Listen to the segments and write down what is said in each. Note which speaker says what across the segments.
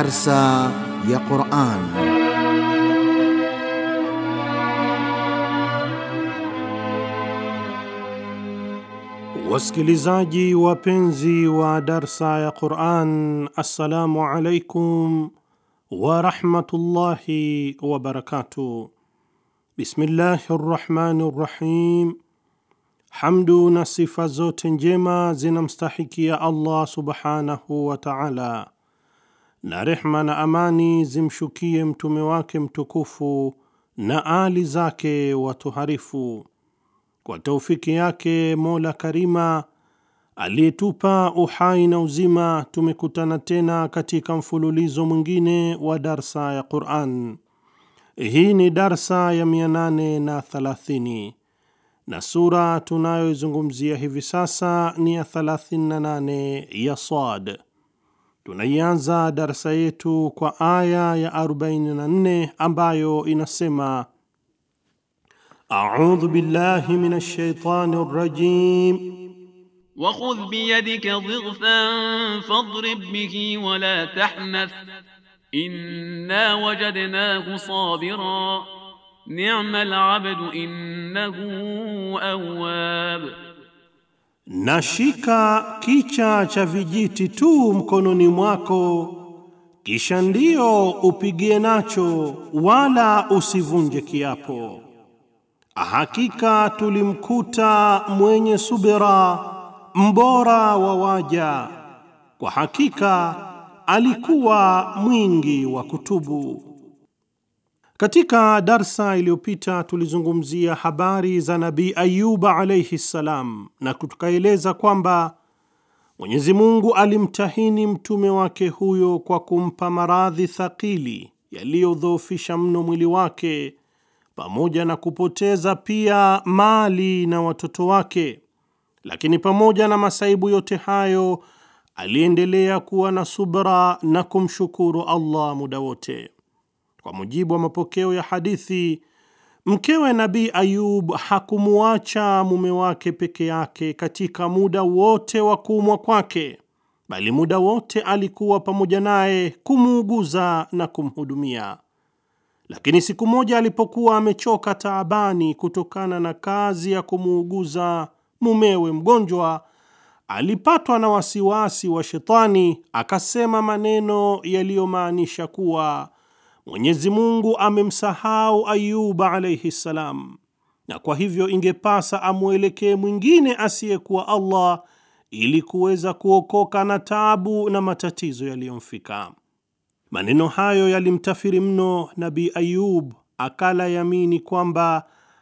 Speaker 1: Darsa ya Quran.
Speaker 2: Wasikilizaji wapenzi wa darsa ya Quran, assalamu alaikum warahmatullahi wabarakatuh. Bismillahi rrahmani rrahim. Hamdu na sifa zote njema zinamstahikia Allah subhanahu wa taala, na rehma na amani zimshukie mtume wake mtukufu na ali zake watoharifu. Kwa taufiki yake Mola Karima aliyetupa uhai na uzima, tumekutana tena katika mfululizo mwingine wa darsa ya Quran. Hii ni darsa ya 830 na sura tunayoizungumzia hivi sasa ni ya 38 ya Sad. Tunaianza darsa yetu kwa aya ya 44 ambayo inasema: audhu billahi minash shaitani rrajim
Speaker 3: wakhudh biyadika dhighfan fadrib bihi wala tahnath inna wajadnahu sabira ni'mal abdu innahu awwab,
Speaker 2: na shika kicha cha vijiti tu mkononi mwako, kisha ndio upigie nacho, wala usivunje kiapo. Hakika tulimkuta mwenye subira, mbora wa waja, kwa hakika alikuwa mwingi wa kutubu. Katika darsa iliyopita tulizungumzia habari za Nabii Ayuba alayhi ssalam, na tukaeleza kwamba Mwenyezi Mungu alimtahini mtume wake huyo kwa kumpa maradhi thakili yaliyodhoofisha mno mwili wake pamoja na kupoteza pia mali na watoto wake. Lakini pamoja na masaibu yote hayo, aliendelea kuwa na subra na kumshukuru Allah muda wote. Kwa mujibu wa mapokeo ya hadithi, mkewe Nabii Ayub hakumuacha mume wake peke yake katika muda wote wa kuumwa kwake, bali muda wote alikuwa pamoja naye kumuuguza na kumhudumia. Lakini siku moja alipokuwa amechoka taabani kutokana na kazi ya kumuuguza mumewe mgonjwa, alipatwa na wasiwasi wa shetani, akasema maneno yaliyomaanisha kuwa Mwenyezi Mungu amemsahau Ayuba alayhi salam, na kwa hivyo ingepasa amwelekee mwingine asiyekuwa Allah ili kuweza kuokoka na taabu na matatizo yaliyomfika. Maneno hayo yalimtafiri mno Nabii Ayub, akala yamini kwamba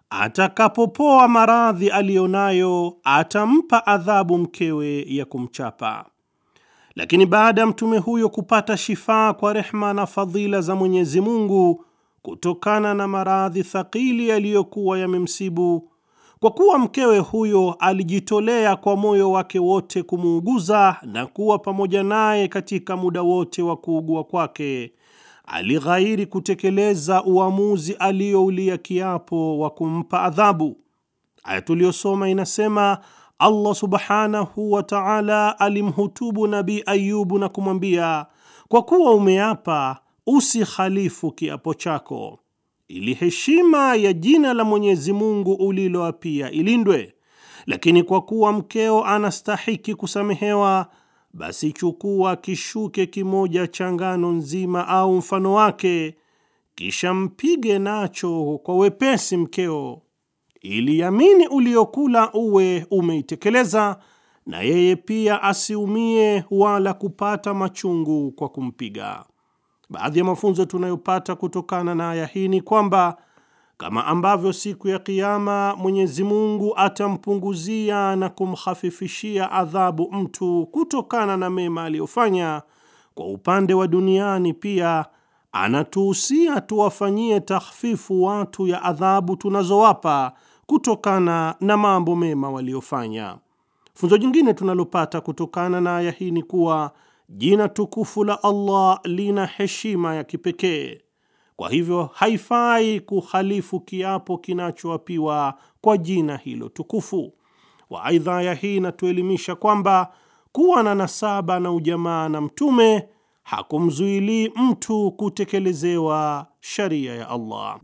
Speaker 2: atakapopoa maradhi aliyonayo atampa adhabu mkewe ya kumchapa. Lakini baada ya mtume huyo kupata shifaa kwa rehma na fadhila za Mwenyezi Mungu kutokana na maradhi thakili yaliyokuwa yamemsibu, kwa kuwa mkewe huyo alijitolea kwa moyo wake wote kumuuguza na kuwa pamoja naye katika muda wote wa kuugua kwake, alighairi kutekeleza uamuzi aliyoulia kiapo wa kumpa adhabu. Aya tuliyosoma inasema Allah subhanahu wa ta'ala alimhutubu Nabii Ayubu na kumwambia, kwa kuwa umeapa usikhalifu kiapo chako, ili heshima ya jina la Mwenyezi Mungu uliloapia ilindwe. Lakini kwa kuwa mkeo anastahiki kusamehewa, basi chukua kishuke kimoja cha ngano nzima au mfano wake, kisha mpige nacho kwa wepesi mkeo ili yamini uliokula uwe umeitekeleza, na yeye pia asiumie wala kupata machungu kwa kumpiga. Baadhi ya mafunzo tunayopata kutokana na aya hii ni kwamba kama ambavyo siku ya Kiyama Mwenyezi Mungu atampunguzia na kumhafifishia adhabu mtu kutokana na mema aliyofanya, kwa upande wa duniani pia anatuhusia tuwafanyie takhfifu watu ya adhabu tunazowapa kutokana na mambo mema waliofanya. Funzo jingine tunalopata kutokana na aya hii ni kuwa jina tukufu la Allah lina heshima ya kipekee. Kwa hivyo haifai kuhalifu kiapo kinachoapiwa kwa jina hilo tukufu. wa Aidha, aya hii inatuelimisha kwamba kuwa na nasaba na ujamaa na Mtume hakumzuilii mtu kutekelezewa sharia ya Allah.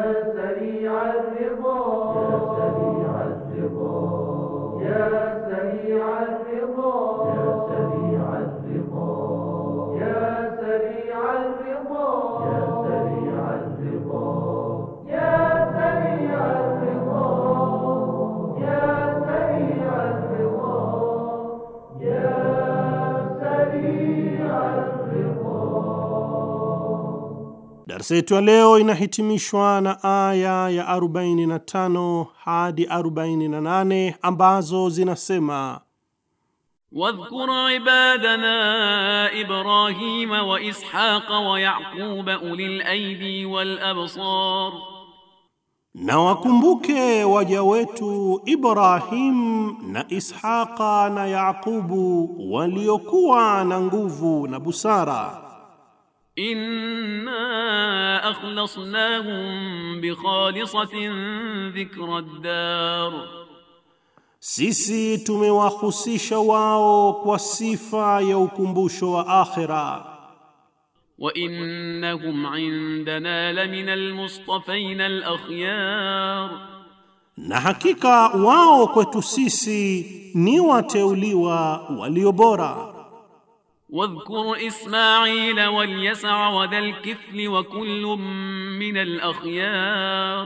Speaker 2: Darsa yetu ya leo inahitimishwa na aya ya 45 hadi 48 ambazo zinasema
Speaker 3: واذكر عبادنا إبراهيم وإسحاق ويعقوب أولي الأيدي والأبصار
Speaker 2: na wakumbuke waja wetu Ibrahim na Ishaqa na Yaqubu waliokuwa na nguvu na busara.
Speaker 3: إنا أخلصناهم بخالصة ذكر الدار
Speaker 2: Sisi tumewahusisha wao kwa sifa ya ukumbusho wa akhira,
Speaker 3: وإنهم عندنا لمن المصطفين الأخيار
Speaker 2: na hakika wao kwetu sisi ni wateuliwa walio bora.
Speaker 3: واذكر إسماعيل واليسع وذا الكفل وكل من الأخيار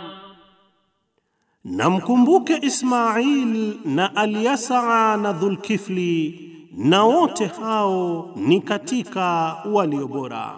Speaker 2: Na mkumbuke Ismail na Alyasaa na Dhulkifli, na wote hao ni katika walio bora.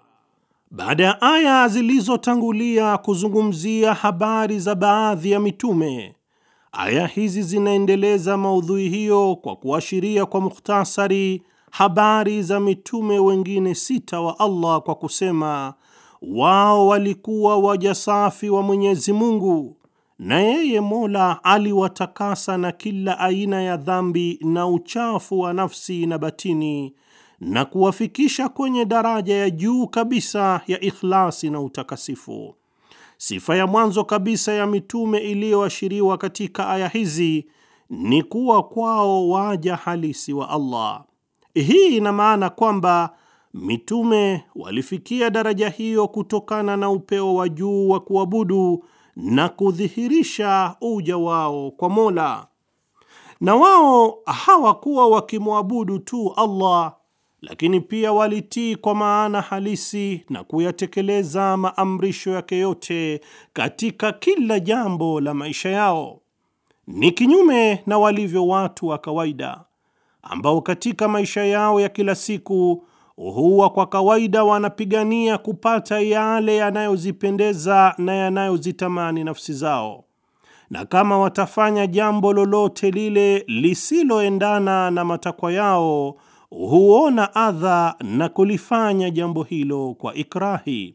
Speaker 2: Baada ya aya zilizotangulia kuzungumzia habari za baadhi ya mitume, aya hizi zinaendeleza maudhui hiyo kwa kuashiria kwa mukhtasari habari za mitume wengine sita wa Allah kwa kusema wao walikuwa waja safi wa Mwenyezi Mungu na yeye Mola aliwatakasa na kila aina ya dhambi na uchafu wa nafsi na batini na kuwafikisha kwenye daraja ya juu kabisa ya ikhlasi na utakasifu. Sifa ya mwanzo kabisa ya mitume iliyoashiriwa katika aya hizi ni kuwa kwao waja halisi wa Allah. Hii ina maana kwamba mitume walifikia daraja hiyo kutokana na upeo wa juu wa kuabudu na kudhihirisha uja wao kwa Mola. Na wao hawakuwa wakimwabudu tu Allah, lakini pia walitii kwa maana halisi na kuyatekeleza maamrisho yake yote katika kila jambo la maisha yao. Ni kinyume na walivyo watu wa kawaida ambao katika maisha yao ya kila siku huwa kwa kawaida wanapigania kupata yale yanayozipendeza na yanayozitamani nafsi zao, na kama watafanya jambo lolote lile lisiloendana na matakwa yao, huona adha na kulifanya jambo hilo kwa ikrahi.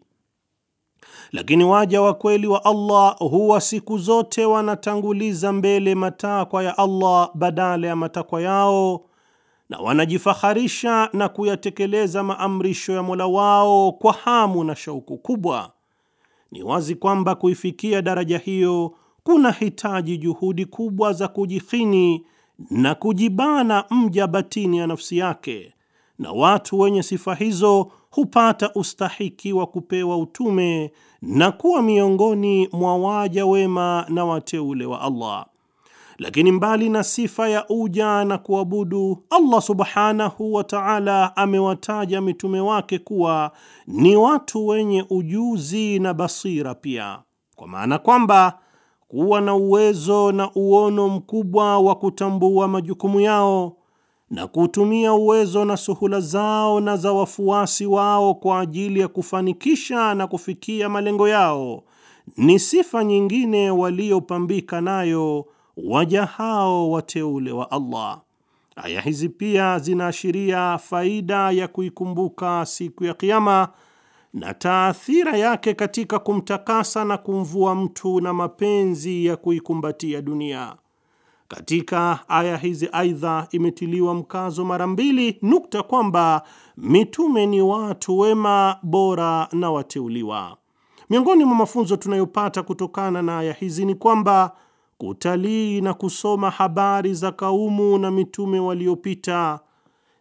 Speaker 2: Lakini waja wa kweli wa Allah huwa siku zote wanatanguliza mbele matakwa ya Allah badala ya matakwa yao na wanajifaharisha na kuyatekeleza maamrisho ya Mola wao kwa hamu na shauku kubwa. Ni wazi kwamba kuifikia daraja hiyo kuna hitaji juhudi kubwa za kujihini na kujibana mja batini ya nafsi yake, na watu wenye sifa hizo hupata ustahiki wa kupewa utume na kuwa miongoni mwa waja wema na wateule wa Allah. Lakini mbali na sifa ya uja na kuabudu, Allah subhanahu wa ta'ala amewataja mitume wake kuwa ni watu wenye ujuzi na basira pia, kwa maana kwamba kuwa na uwezo na uono mkubwa wa kutambua majukumu yao na kutumia uwezo na suhula zao na za wafuasi wao kwa ajili ya kufanikisha na kufikia malengo yao ni sifa nyingine waliopambika nayo waja hao wateule wa Allah. Aya hizi pia zinaashiria faida ya kuikumbuka siku ya Kiyama na taathira yake katika kumtakasa na kumvua mtu na mapenzi ya kuikumbatia dunia. Katika aya hizi aidha, imetiliwa mkazo mara mbili nukta kwamba mitume ni watu wema, bora na wateuliwa. Miongoni mwa mafunzo tunayopata kutokana na aya hizi ni kwamba kutalii na kusoma habari za kaumu na mitume waliopita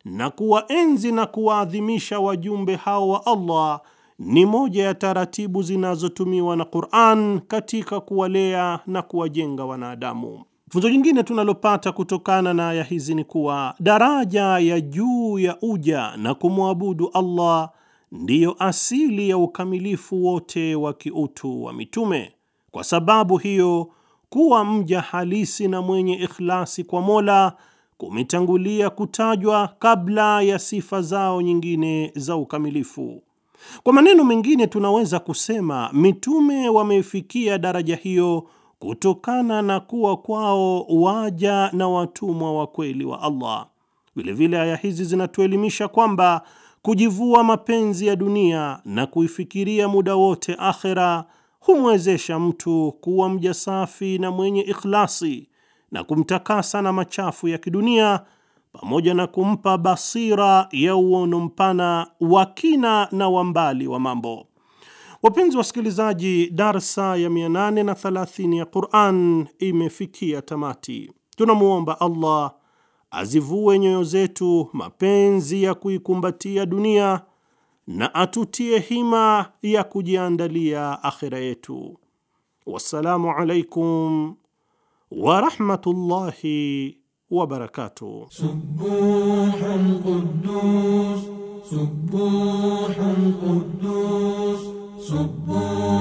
Speaker 2: na kuwaenzi na kuwaadhimisha wajumbe hao wa Allah ni moja ya taratibu zinazotumiwa na Qur'an katika kuwalea na kuwajenga wanadamu. Funzo jingine tunalopata kutokana na aya hizi ni kuwa daraja ya juu ya uja na kumwabudu Allah ndiyo asili ya ukamilifu wote wa kiutu wa mitume. Kwa sababu hiyo, kuwa mja halisi na mwenye ikhlasi kwa Mola kumetangulia kutajwa kabla ya sifa zao nyingine za ukamilifu. Kwa maneno mengine, tunaweza kusema mitume wamefikia daraja hiyo kutokana na kuwa kwao waja na watumwa wa kweli wa Allah. Vilevile aya hizi zinatuelimisha kwamba kujivua mapenzi ya dunia na kuifikiria muda wote akhera humwezesha mtu kuwa mja safi na mwenye ikhlasi na kumtakasa na machafu ya kidunia pamoja na kumpa basira ya uono mpana wa kina na wa mbali wa mambo. Wapenzi wasikilizaji, darsa ya 830 ya Quran imefikia tamati. Tunamwomba Allah azivue nyoyo zetu mapenzi ya kuikumbatia dunia na atutie hima ya kujiandalia akhira yetu. Wassalamu alaikum warahmatullahi wabarakatuh.
Speaker 4: Subuhun Quddus, Subuhun Quddus, Subuhun